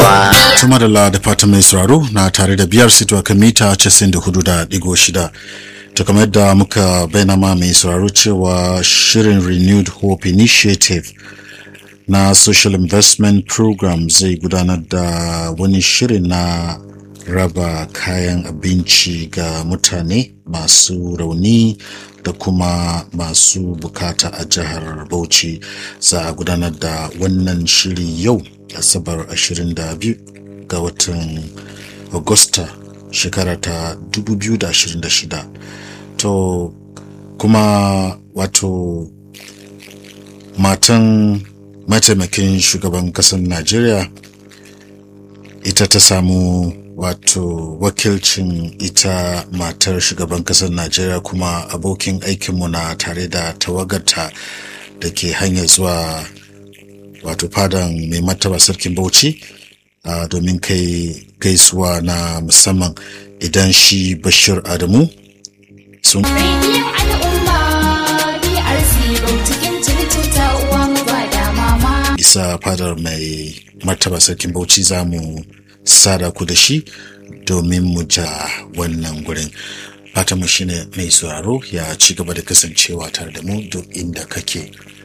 kowa Tuma da da fatan mai sauraro na tare da biyar sito kan mita 94.6 to kamar yadda muka bayyana ma mai sauraro cewa shirin renewed hope initiative na social investment program zai gudanar da wani shirin na raba kayan abinci ga mutane masu rauni da kuma masu bukata a jihar bauchi za a gudanar da wannan shiri yau asabar 22 ga watan agusta shekara ta 2026 to kuma wato matan mataimakin shugaban kasar najeriya ita ta samu wato wakilcin ita matar shugaban kasar najeriya kuma abokin aikinmu na tare da tawagarta da ke hanyar zuwa wato fadan mai martaba sarkin bauchi uh, domin kai gaisuwa na musamman idan shi bashir adamu sun Rediyon al'umma BRC Bautikin circuta uwa mu ba da mama. isa fadar mai martaba sarkin bauchi za mu sada ku da shi domin mu ja wannan gurin fatanmu shine mai sauraro ya ci gaba da kasancewa tare da mu duk inda kake